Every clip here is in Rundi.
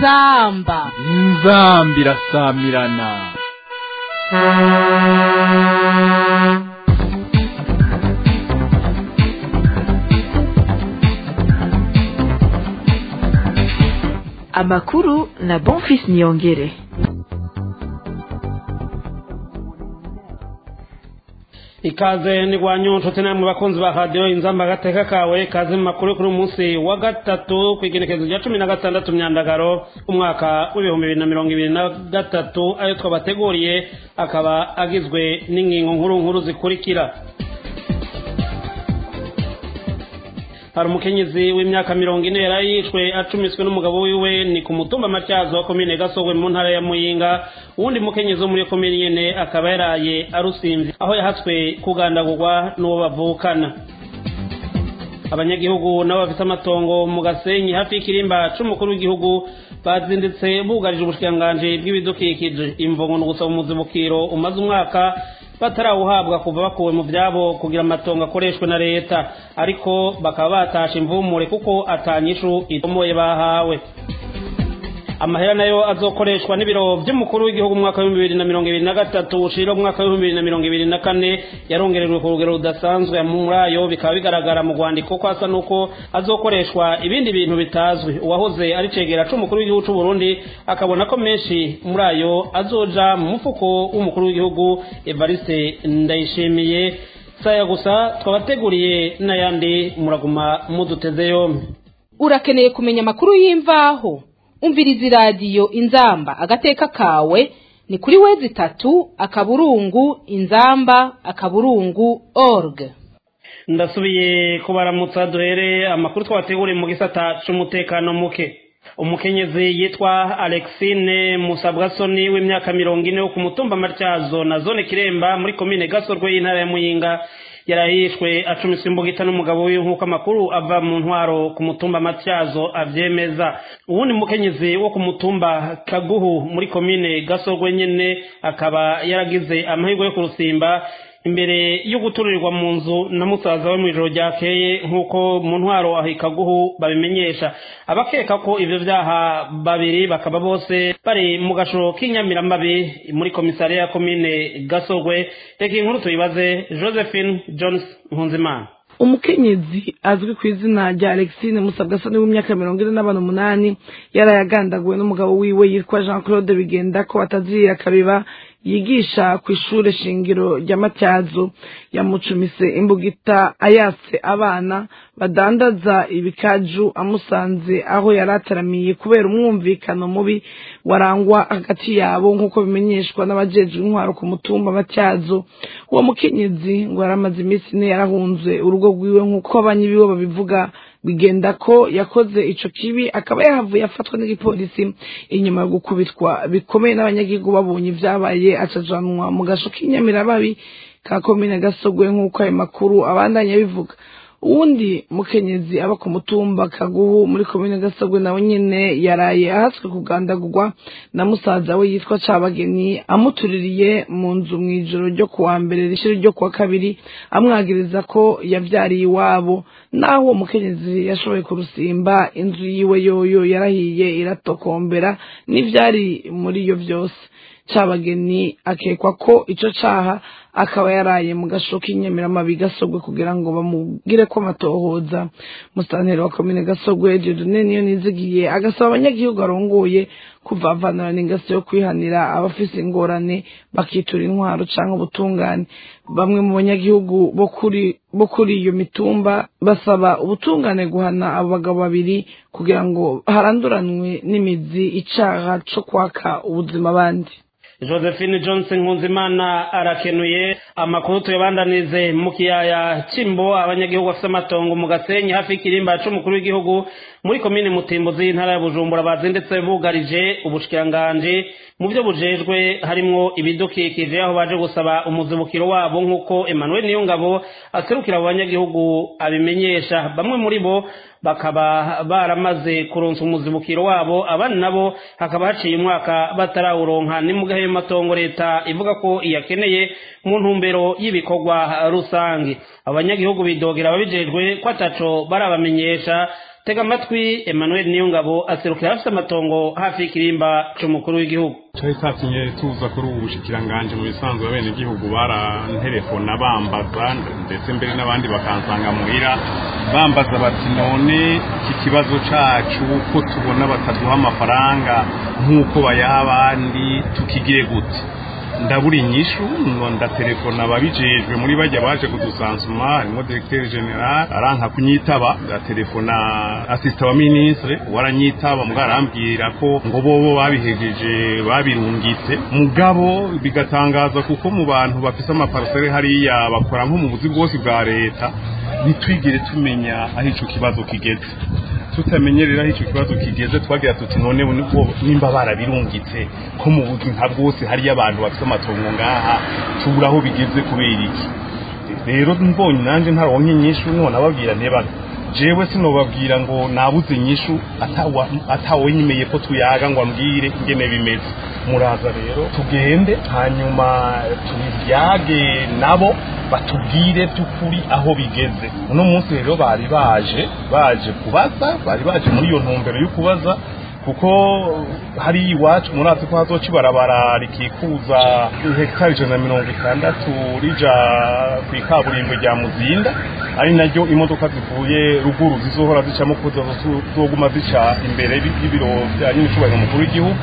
inzamba inzamba irasamirana amakuru na bonfis niyongere ikaze ni rwanyu nshuti namwe bakunzi ba radiyo inzamba agateka kawe kaze mu makuru kuri umunsi wa gatatu ku igenekerezo rya cumi na gatandatu myandagaro umwaka w'ibihumbi bibiri na mirongo ibiri na gatatu ayo twabateguriye akaba agizwe n'ingingo nkuru nkuru zikurikira hari umukenyezi w'imyaka mirongo ine yari yishwe acumiswe n'umugabo wiwe ni ku mutumba matyazo wa komine gasogwe mu ntara ya muyinga uwundi mukenyezi wo muri komine nyene akaba yaraye arusimvye aho yahatswe kugandagurwa n'uwo bavukana abanyagihugu nabo bafite amatongo mu gasenyi hafi y'ikirimba c'umukuru w'igihugu bazindutse bugarije ubushikiranganji bw'ibidukikije imvungo ni ugusaba umuzibukiro umaze umwaka batarawuhabwa kuva bakuwe mu byabo kugira amatongo akoreshwe na leta ariko bakaba batasha imvumure kuko atanyishu itomoye bahawe amahera nayo azokoreshwa n'ibiro by'umukuru w'igihugu mu mwaka w'ibihumbi bibiri na mirongo ibiri na gatatu ushira mu mwaka w'ibihumbi bibiri na mirongo ibiri na kane yarongerejwe ku rugero rudasanzwe muri ayo bikaba bigaragara mu rwandiko ko asa n'uko azokoreshwa ibindi bintu bitazwi uwahoze ari cegera c'umukuru w'igihugu c'u Burundi akabona ko menshi muri ayo azoja mu mufuko w'umukuru w'igihugu Evariste Ndayishimiye saya gusa twabateguriye n'ayandi muraguma muduteze yombi urakeneye kumenya amakuru y'imvaho umviriza iradiyo inzamba agateka kawe ni kuri wezi itatu akaburungu inzamba akaburungu org ndasubiye kubaramutsa duhere amakuru twabateguriye mu gisata c'umutekano muke umukenyezi yitwa alexine musabwasoni w'imyaka mirongo ine wo ku mutumba matyazo na zone kiremba muri komine gasorwe y'intara ya muyinga yarahishwe acumiswe imbugita n'umugabo wiwe nk'uko amakuru ava mu ntwaro ku mutumba matyazo avyemeza uwundi mukenyezi wo ku mutumba kaguhu muri komine gasorwe nyene akaba yaragize amahirwe yo kurusimba imbere yo guturirwa mu nzu na musaza we mu ijoro ryakeye nk'uko mu ntwaro aho ikaguhu babimenyesha abakeka ko ivyo vyaha babiri bakaba bose bari mu gashoro k'inyamiramabi muri komisariya ya komine gasogwe reka inkuru tuyibaze josephine jones nkunzimana umukenyezi azwi ku izina rya alexine musabwasoni w'imyaka mirongo ine n'abantu umunani yarayagandaguwe n'umugabo wiwe yitwa jean claude bigenda ko atazirira kabiba yigisha ku ishure shingiro rya matyazo yamucumise imbugita ayatse abana badandaza ibikaju amusanze aho yari ataramiye kubera umwumvikano mubi warangwa hagati yabo nk'uko bimenyeshwa n'abajejwe intwaro ku mutumba matyazo uwo mukenyezi ngo yari amaze iminsi ine yarahunze urugo rwiwe nk'uko abanyi biwe babivuga bigenda ko yakoze ico kibi akaba yahavuye afatwa n'igipolisi inyuma yo gukubitwa bikomeye n'abanyagihugu babonye ivyabaye acajanwa mu gasho k'inyamiramabi ka komine gasogwe nk'uko ayo makuru abandanya bivuga uwundi mukenyezi aba ku mutumba kaguhu muri komine gasogwe nawe nyene yaraye ahatswe kugandagurwa na musaza we yitwa cabageni amutuririye mu nzu mw'ijoro ryo kuwa mbere rishira ryo kuwa kabiri amwagiriza ko yavyariye iwabo naho uwo mukenyezi yashoboye kurusimba inzu yiwe yoyo yarahiye iratokombera n'ivyari muri iyo vyose cabageni akekwa ko ico caha akaba yaraye mu gasho k'inyamiramabi gasogwe kugira ngo bamugire ko amatohoza musantero wa komine gasogwe jedone niyo nizigiye agasaba abanyagihugu arongoye kuvavanura n'ingaso yo kwihanira abafise ingorane bakitura intwaro canke ubutungane bamwe mu banyagihugu bo kuri bo kuri iyo mitumba basaba ubutungane guhana abo bagabo babiri kugira ngo haranduranwe n'imizi icaha co kwaka ubuzima abandi josephine johnson nkunzimana arakenuye amakuru tuyabandanize mu kiyaya cimbo abanyagihugu bafite amatongo mu gasenyi hafi y'ikirimba c'umukuru w'igihugu muri komine mutimbuzi y'intara ya bujumbura bazindetse bugarije ubushikiranganji mu byo bujejwe harimwo ibidukikije aho baje gusaba umuzibukiro wabo nk'uko emmanuel niyongabo aserukira abo banyagihugu abimenyesha bamwe muri bo bakaba baramaze kuronsa umuzibukiro wabo abandi nabo hakaba haciye umwaka batarawuronka ni mu gahe matongo leta ivuga ko iyakeneye mu ntumbero y'ibikorwa rusange abanyagihugu bidogera ababijejwe ko ataco barabamenyesha tega amatwi emmanuel niyongabo aserukira afite amatongo hafi y'ikirimba c'umukuru w'igihugu cyari cyatumye tuza kuri ubu bushikiranganje mu bisanzwe abenegihugu baranterefona bambaza ndetse mbere n'abandi bakansanga muhira bambaza bati none iki kibazo cacu ko tubona bataduha amafaranga nk'uko bayaha abandi tukigire gute ndabura inyishu ngo ndatelefona ababijejwe muri bajya baje kudusansuma harimo directeur general aranka kunyitaba ndatelefona assistant wa ministre waranyitaba mbwa arambwira ko ngo bobo babihejeje babirungitse mugabo bigatangaza kuko mu bantu bafise amaparcelle hariya bakora nko mu buzi bwose bwa leta bitwigire tumenya aho ico kibazo kigeze tutamenyerera aho icyo kibazo kigeze twagira tuti none nimba barabirungitse ko mu buzima bwose hariyo abantu bafite amatongo ngaha tubura aho bigeze kubera iki rero mbonye nanjye ntaronke inyishu none ababwira nteba jewe sinobabwira ngo nabuze inyishu atawe nyimeye ko tuyaga ngo ambwire ingene bimeze muraza rero tugende hanyuma tubyage nabo batubwire by'ukuri aho bigeze uno munsi rero bari baje baje kubaza bari baje muri iyo ntumbero yo kubaza kuko hari iwacu murazi ko hazoca ibarabara rikikuza hegitari ijana na mirongo itandatu rija ku ikaburimbo rya muzinda ari naryo imodoka zivuye ruguru zizohora zicamo kuko zizoguma zica imbere y'ibiro bya nyir'icyubahiro mukuru w'igihugu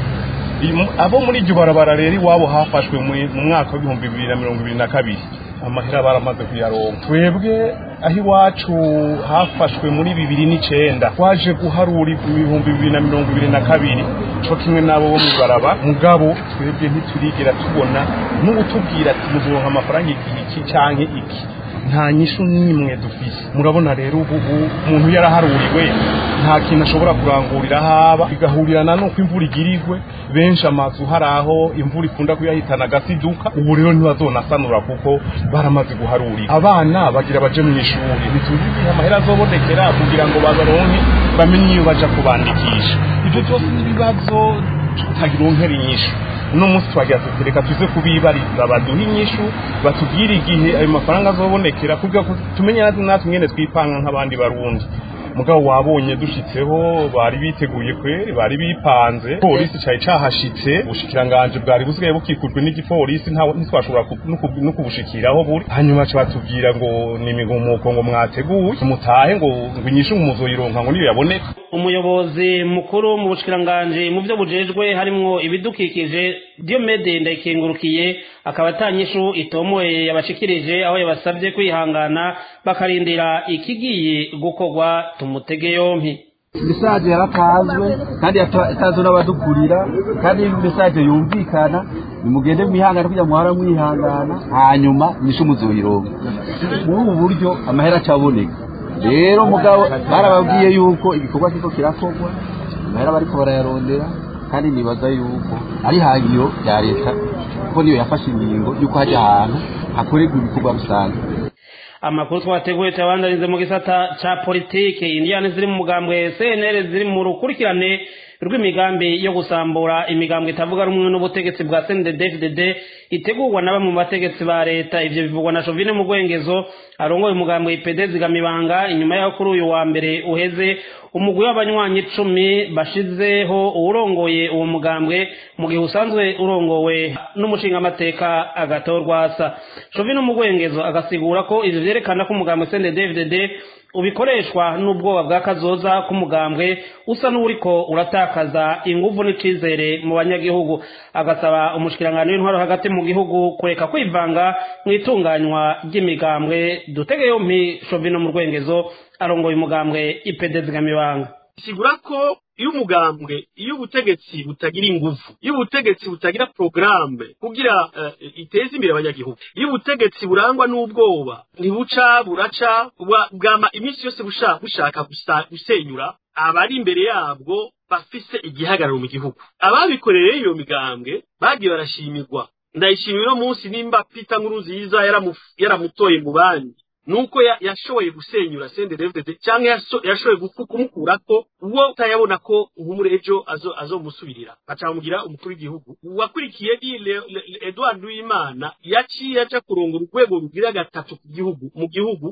abo muri iryo barabara rero iwabo hafashwe mu mwaka w'ibihumbi bibiri na mirongo ibiri na kabiri amahera baramaze kuyaronka twebwe aho iwacu hafashwe muri bibiri n'icenda twaje guharura ibihumbi bibiri na mirongo ibiri na kabiri co kimwe n'abo bo mw'ibaraba mugabo twebwe ntiturigera tubona n'ubutubwira ati muzoronka amafaranga igihe iki canke iki nta nyishu n'imwe dufise murabona rero ubu umuntu yaraharuriwe nta kintu ashobora kurangurira haba bigahurirana nuko imvura igirigwe benshi amazu hari aho imvura ikunda kuyahitana agasiduka ubu rero ntibazonasanura kuko baramaze guharurira abana bagira baje mu ishuri ntituzi igihe amahera azobonekera kugira ngo babaronke bamenye iyo baja kubandikisha ibyo byose n'ibibazo tutagironkera inyishu uno munsi twagira tuti reka tuze kubibariza baduhe inyishu batubwire igihe ayo mafaranga azobonekera kugira ngo tumenye natwe mwene twipanga nk'abandi barundi mugabo wabonye dushitseho bari biteguye kweri bari bipanze polisi cari cahashitse ubushikiranganje bwari busigaye bukikujwe n'igipolisi ntitwashobora no kubushikiraho buri hanyuma ca batubwira ngo ni imigumuko ngo mwateguye mutahe ngo ngo inyishu muzoyironka ngo niyo yaboneka umuyobozi mukuru mu bushikiranganje mu byo bujejwe harimwo ibidukikije Diomede ndayikengurukiye akaba atanyishu itomoye yabashikirije aho yabasabye kwihangana bakarindira ikigiye gukorwa tumutege yompi mesaje yaratazwe kandi yatazwe n'abadukurira kandi mesaje yumvikana nimugende mwihangana kugira muhara mwihangana hanyuma nisho muzoyironka muri ubu buryo amahera acaboneka rero mugabo barababwiye yuko igikorwa kiko kirakorwa amahera bariko barayarondera kandi nibaza yuko ari hangiro rya leta kuko niyo yafashe ingingo yuko hajya ahantu hakorerwa ibikorwa rusange amakuru twateguye tuyabandanize mu gisata ca politike indiyane ziri mu mugambwe cnl ziri mu rukurikirane rw'imigambi yo gusambura imigambwe itavuga rumwe n'ubutegetsi bwa cndd itegurwa na bamwe mu bategetsi ba leta ivyo bivugwa na shovine mu rwengezo arongoye umugambwe ipd zigamibanga inyuma yaho kuri uyu wa mbere uheze umugwi w'abanywanyi icumi bashizeho uwurongoye uwo mugambwe mu gihe usanzwe urongowe n'umushingamateka agatorwasa shovine mu rwengezo agasigura ko ivyo vyerekana ko umugambwe cndd ubikoreshwa n'ubwoba bwa kazoza k'umugambwe usa n'uriko uratakaza inguvu n'icizere mu banyagihugu agasaba umushikiranganji w'intwaro hagati mu gihugu kureka kwivanga mu itunganywa ry'imigambwe dutege yompi shovino mu rwengezo arongoye umugambwe ipede zigamibanga sigura ko iyo umugambwe iyo ubutegetsi butagira ingufu iyo ubutegetsi butagira porogaramu kugira uh, iteze imbere abanyagihugu iyo ubutegetsi burangwa n'ubwoba ntibuca buraca bwama iminsi yose bushaka gusenyura abari imbere yabwo bafise igihagararo mu gihugu ababikoreye iyo migambwe bagiye barashimirwa ndayishimira uno munsi nimba pita nkuru nziza yaramutoye mu bandi nuko yashoboye gusenyura CNDD-FDD cyangwa yashoboye kumukurako uwo utayabona ko nk'umure ejo azomusubirira bacamugira umukuru w'igihugu wakurikiye ni Edouard Uwimana yaciye aja kurongora urwego rugira gatatu ku gihugu mu gihugu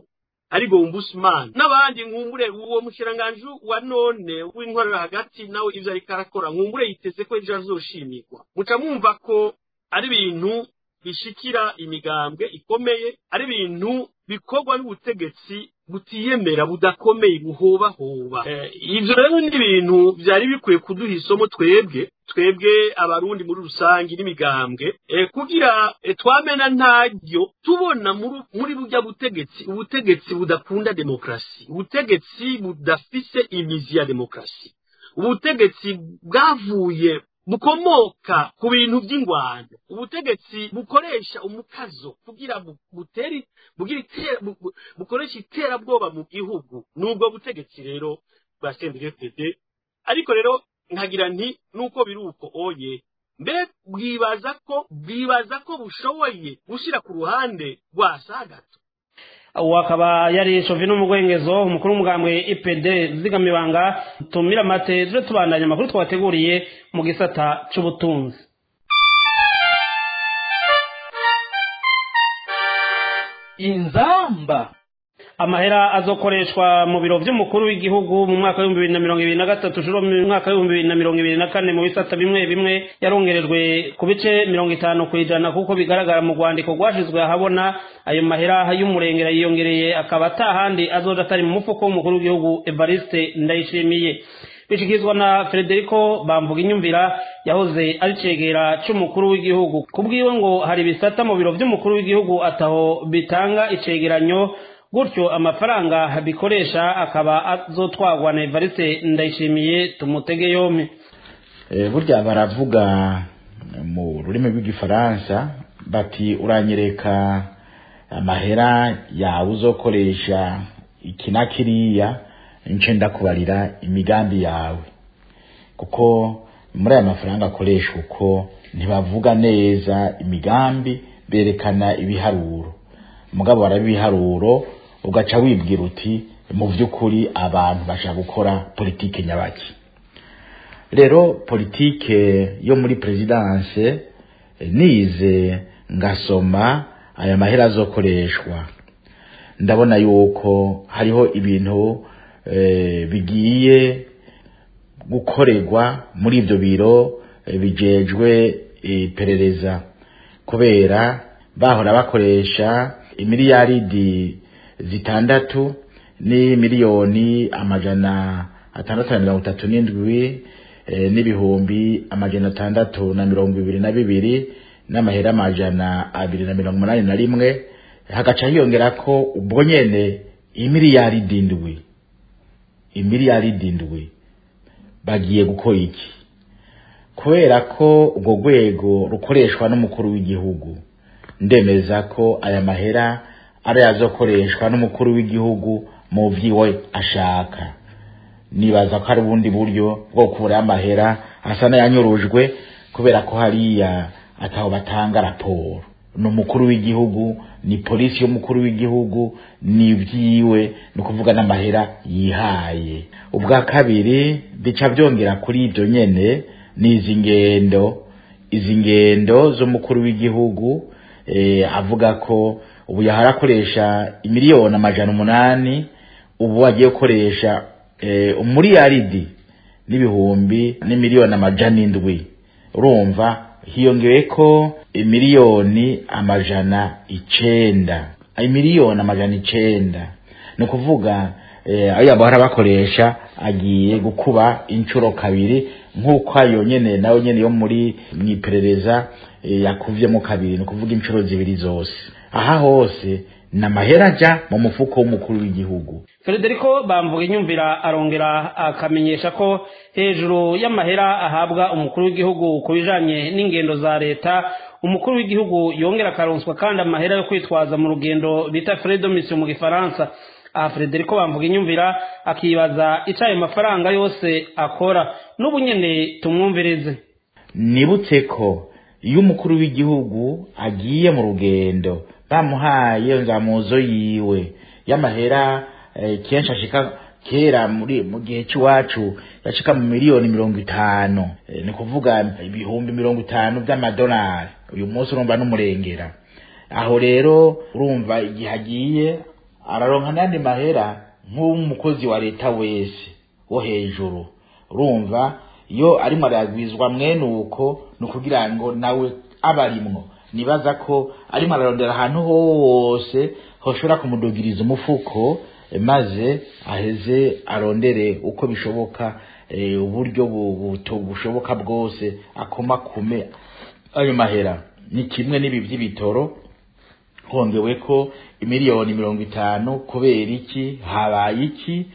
ari ombudsman n'abandi nkumbure uwo mushiranganji wa none w'inkorera hagati nawe ivyo ariko arakora nkumbure yiteze ko ejo azoshimirwa muca mwumva ko ari ibintu bishikira imigambwe ikomeye ari ibintu bikorwa n'ubutegetsi butiyemera budakomeye buhobahoba eh, ivyo rero ni ibintu vyari bikwiye kuduha isomo twebwe twebwe abarundi muri rusange n'imigambwe eh, kugira eh, twamena ntaryo tubona muri, muri burya butegetsi ubutegetsi budakunda demokrasi ubutegetsi budafise imizi ya demokrasi ubutegetsi bwavuye bukomoka ku bintu by'ingwano ubutegetsi bukoresha umukazo kugira bu- butere bugira itera bu- bu- bukoresha iterabwoba mu gihugu nubwo butegetsi rero bwa CNDD-FDD ariko rero nkagira nti nuko biri uko oye mbe bwibaza ko bwibaza ko bushoboye gushira ku ruhande rwa sagato uwo akaba yari shovi n'umugwengezo umukuru w'umugambwe ipd zigamibanga tumira amate tuje tubandanya amakuru twabateguriye mu gisata c'ubutunzi inzamba amahera azokoreshwa mu biro vy'umukuru w'igihugu mu mwaka w'ibihumbi bibiri na mirongo ibiri na gatatu ushuro mu mwaka w'ibihumbi bibiri na mirongo ibiri na kane mu bisata bimwe bimwe yarongerejwe ku bice mirongo itanu ku ijana kuko bigaragara mu rwandiko rwashizwe ahabona ayo mahera y'umurengera yiyongereye akaba atahandi azoja atari mu mufuko w'umukuru w'igihugu evariste ndayishimiye bishyikirizwa na frederico bamvuga inyumvira yahoze ari cegera c'umukuru w'igihugu ku bwiwe ngo hari ibisata mu biro vy'umukuru w'igihugu ataho bitanga icegeranyo gutyo amafaranga bikoresha akaba azotwagwa na evariste ndayishimiye tumutege yompi Eh, burya baravuga mu rurimi rw'igifaransa bati uranyereka amahera yawe uzokoresha iki na kiriya nce ndakubarira imigambi yawe kuko muri aya mafaranga akoresha uko ntibavuga neza imigambi berekana ibiharuro mugabo baraba ibiharuro ugaca wibwira uti mu by'ukuri abantu bashaka gukora politike nyabaki rero politike yo muri perezidanse eh, nize ngasoma aya mahera azokoreshwa ndabona yuko hariho ibintu eh, bigiye gukorerwa muri ibyo biro eh, bijejwe iperereza kubera bahora bakoresha imiliyaridi zitandatu ni miliyoni amajana atandatu na mirongo itatu n'indwi eh, n'ibihumbi amajana atandatu na mirongo ibiri na bibiri n'amahera amajana abiri na mirongo umunani na rimwe hagaca hiyongera ko ubwo nyene imiliyaridi indwi imiliyaridi indwi bagiye gukora iki kubera ko urwo rwego rukoreshwa n'umukuru w'igihugu ndemeza ko aya mahera ari azokoreshwa n'umukuru w'igihugu mu vyiwe ashaka nibaza ko hari ubundi buryo bwo gukuraho amahera asa n'ayanyurujwe kubera ko hariya ataho batanga raporo ni umukuru w'igihugu ni polisi y'umukuru w'igihugu ni ibyiwe ni ukuvuga n'amahera yihaye ubwa kabiri bica byongera kuri ibyo nyene ni izi ngendo izi ngendo z'umukuru w'igihugu eh, avuga ko ubu yahora akoresha imiliyoni amajana umunani ubu agiye gukoresha eh, umuriyaridi n'ibihumbi n'imiliyoni amajana indwi urumva hiyongewe ko imiliyoni amajana icenda imiliyoni amajana icenda ni ukuvuga eh, ayo bahora bakoresha agiye gukuba inshuro kabiri nk'uko ayo nyene nayo nyene yo muri mwiperereza eh, yakuvyemo kabiri ni ukuvuga inshuro zibiri zose aha hose ni amahera aja mu mufuko w'umukuru w'igihugu frederico bamvuga inyumvira arongera akamenyesha ko hejuru y'amahera ahabwa umukuru w'igihugu ku bijanye n'ingendo za leta umukuru w'igihugu yongera akaronswa kandi amahera yo kwitwaza mu rugendo bita fredomission mu gifaransa aha frederico bamvuga inyumvira akibaza ico ayo mafaranga yose akora n'ubu nyene tumwumvirize nibutse ko iyo umukuru w'igihugu agiye mu rugendo bamuhaye nzamuzo yiwe y'amahera eh, kenshi ashika kera muri mu gihe cy'iwacu yashika mu miliyoni mirongo itanu eh, ni kuvuga ibihumbi mirongo itanu by'amadolari uyu munsi urumva n'umurengera aho rero urumva igihe agiye araronka n'andi mahera nk'umukozi wa leta wese wo hejuru urumva iyo arimo aragwizwa mwene uko ni ukugira ngo nawe aba arimwo nibaza ko arimo ararondera ahantu hose hoshobora kumudugiriza umufuko eh, maze aheze arondere uko bishoboka eh, uburyo bu- buto- bushoboka bwose akomakume ayo mahera ni kimwe n'ibi by'ibitoro hongewe ko imiliyoni mirongo itanu kubera iki habaye iki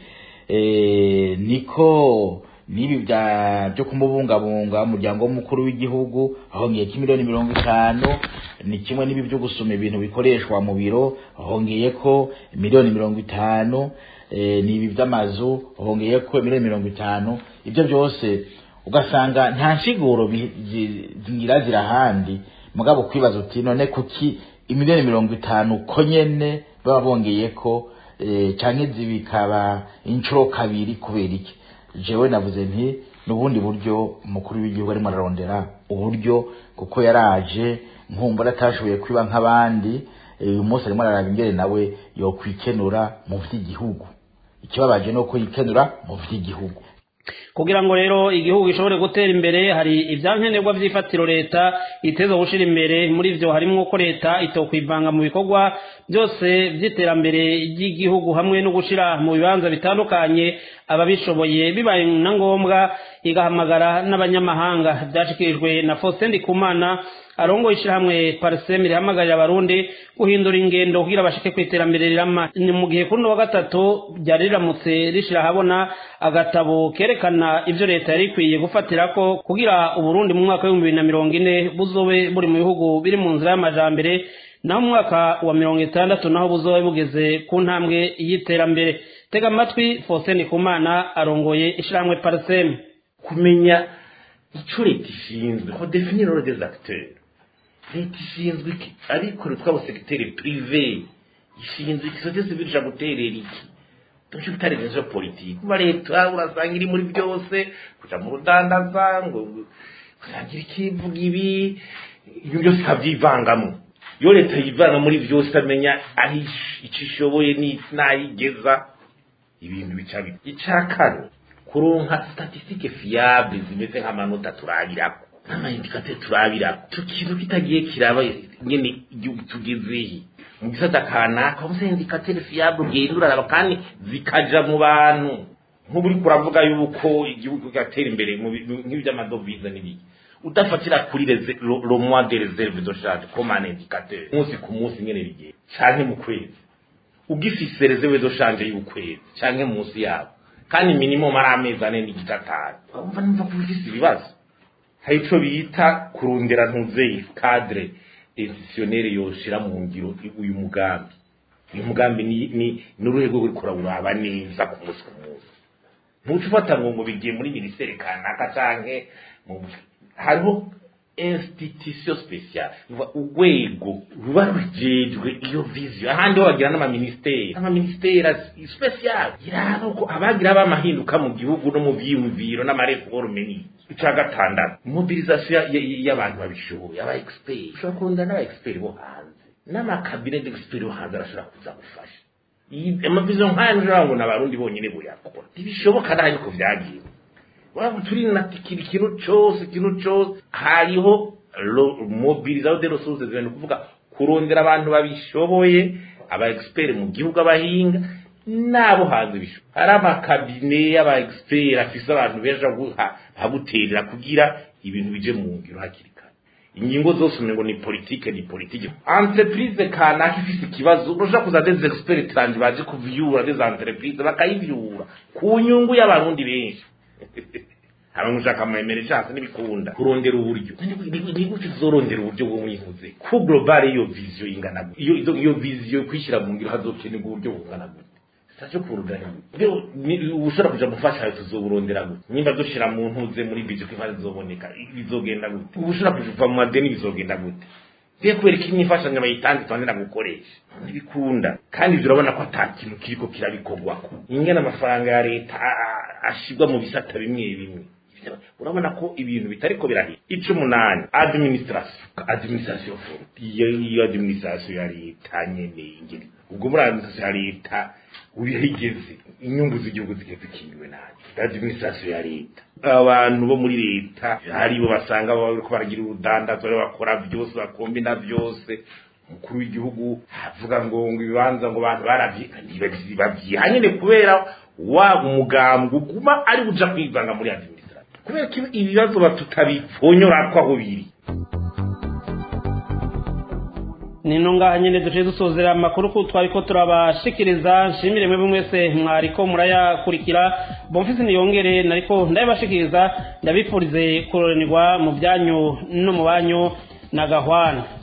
eh, niko n'ibi bya byo kumubungabunga umuryango w'umukuru w'igihugu ahongeye ko miliyoni mirongo itanu ni kimwe n'ibi byo gusoma ibintu bikoreshwa mu biro ahongeye ko miliyoni mirongo itanu eh, n'ibi by'amazu ahongeye ko miliyoni mirongo itanu ibyo byose ugasanga nta nsiguro bi- zi- zingira zirahandi mugabo kwibaza uti none kuki imiliyoni mirongo itanu ko nyene baba bongeye ko eh, canke zibikaba inshuro kabiri kubera iki jewe navuze nti n'ubundi buryo umukuru w'igihugu arimo ararondera uburyo kuko yaraje nkumbura atashoboye kwiba nk'abandi eh, uyu munsi arimo araraba ingene nawe yokwikenura mu vy'igihugu ikibabaje ni uko yikenura mu vy'igihugu kugira ngo rero igihugu gishobore gutera imbere hari ibyankenerwa by'ifatiro leta iteza gushira imbere muri ivyo harimo ko leta itokwivanga mu bikorwa byose by'iterambere ry'igihugu hamwe no gushira mu bibanza bitandukanye ababishoboye bibaye na ngombwa igahamagara n'abanyamahanga byashikirijwe na Faustin Ndikumana arongoye ishyirahamwe pariseme rihamagarira abarundi guhindura ingendo kugira bashike ku iterambere rirama ni mu gihe kuri uno wa gatatu ryari riramutse rishira ahabona agatabo kerekana ivyo leta yari ikwiye gufatirako kugira uburundi mu mwaka w'ibihumbi bibiri na mirongo ine buzobe buri mu bihugu biri mu nzira y'amajambere naho mu mwaka wa mirongo itandatu naho buzobe bugeze ku ntambwe y'iterambere tega amatwi Faustin Kumana arongoye ishyirahamwe pariseme kumenya icyo leta ishinzwe ko definir role des acteurs leta ishinzwe iki ariko twabo segiteri prive ishinzwe iki sosiyete sivile ishaka guterera iki nicyo bita rezo politiki kuba leta urasanga iri muri byose kuja mu rudandaza ngo usangira ikivuga ibi ibyo byose ikabyivangamo iyo leta yivanga muri byose amenya aho icyo ishoboye n'aho igeza ibintu bica bibi icya kane kuronka statistique fiable zimeze nk'amanota turabirako n'amaindikateur turabirako icyo kintu kitagiye kiraba nyene igihugu tugezehe mu gisata kanaka muze indikateur fiable ugenda uraraba kandi zikaja mu bantu nk'ubu uriko uravuga yuko igihugu kigatera imbere mu bi- nk'ivy'amadovize n'ibiki udafatira kuri reze- lo lo mois de reserve de charge comme un indicateur umunsi ku munsi nyene bigiye canke mu kwezi ugifise reserve de change y'ukwezi canke munsi yabo kandi minimum ari amezi ane n'igice atanu urumva numva ko ufise ibibazo hari ico bita kurondera ntuzeye cadre institutionnel yoshira mu ngiro uyu mugambi uyu mugambi ni ni n'uruhe rwo ruriko uraba neza ku munsi ku munsi ntuca ufata ngo ngo bigiye muri minisiteri kanaka canke mu hariho institution special Uva urwego ruba rujejwe iyo vision ahandi ho bagira n'amaministeri amaministeri special iraba uko abagira bamahinduka mu gihugu no mu vyiyumviro n'amareforme ni ica gatandatu mobilisation ya- ya- y'abantu babishoboye aba expert ushobora kurunda n'aba expert bo hanze n'amakabine d'expert bo hanze arashobora kuza gufasha Iyi- amavision nk'aya ntushobora ngo ni abarundi bonyene boyakora ntibishoboka naho ko vyagiye waba turi na kiri kintu cyose ikintu cyose hariho ro- mobilisation de ressources ni ukuvuga kurondera abantu babishoboye aba expert mu gihugu abahinga nabo hanze bisho hari amakabine y'aba expert afise abantu benshi aguha- aguterera kugira ibintu bije mu ngiro hakiri kare ingingo zose umengo ni politike ni politike entreprise kanaka ifise ikibazo urashobora kuza des experts trans baje kuvyura des entreprise bakayivyura ku nyungu y'abarundi benshi hamwe ushaka amahemere cyangwa n'ibikunda kurondera uburyo ni gute uzorondera uburyo bwo mwihuze ku global iyo vision ingana gute iyo iyo- iyo vision kwishyira mu ngiro hazokenerwa uburyo bungana gute sitacyo kurugana rero ni- ushobora kuja mufasha tuzoburondera gute nimba dushira mu ntuze muri vision ko imari zizoboneka bizogenda gute ubu ushobora kuva mu madeni bizogenda gute Biye kubera ko imyifashanyo bayitanze tubandira gukoresha ntibikunda kandi ibyo urabona ko ata kintu kiriko kirabikorwako ingene amafaranga ya leta a- a- ashirwa mu bisata bimwe bimwe urabona ko ibintu bitariko birahira ico umunani administration administration iyo iyo administration ya leta nyene ingene ubwo muri administration ya leta ubihigeze inyungu z'igihugu zigeze zikingiwe nabi administration ya leta abantu bo muri leta haribo basanga bariko baragira urudandazo rero bakora byose bakombina byose umukuru w'igihugu avuga ngo ngo ibibanza ngo abantu baravyiha nyene kubera wa umugambwe uguma ari uja kwivanga muri administration kubera ko ibibazo batutabipfonyora ko aho biri nino ngaha nyene duciye dusozera amakuru ko twariko turabashikiriza nshimire mwebwe mwese mwariko murayakurikira bomfisi niyongere nariko ndabibashikiriza ndabipfurize kuroranirwa mu byanyu no mu banyu na gahwana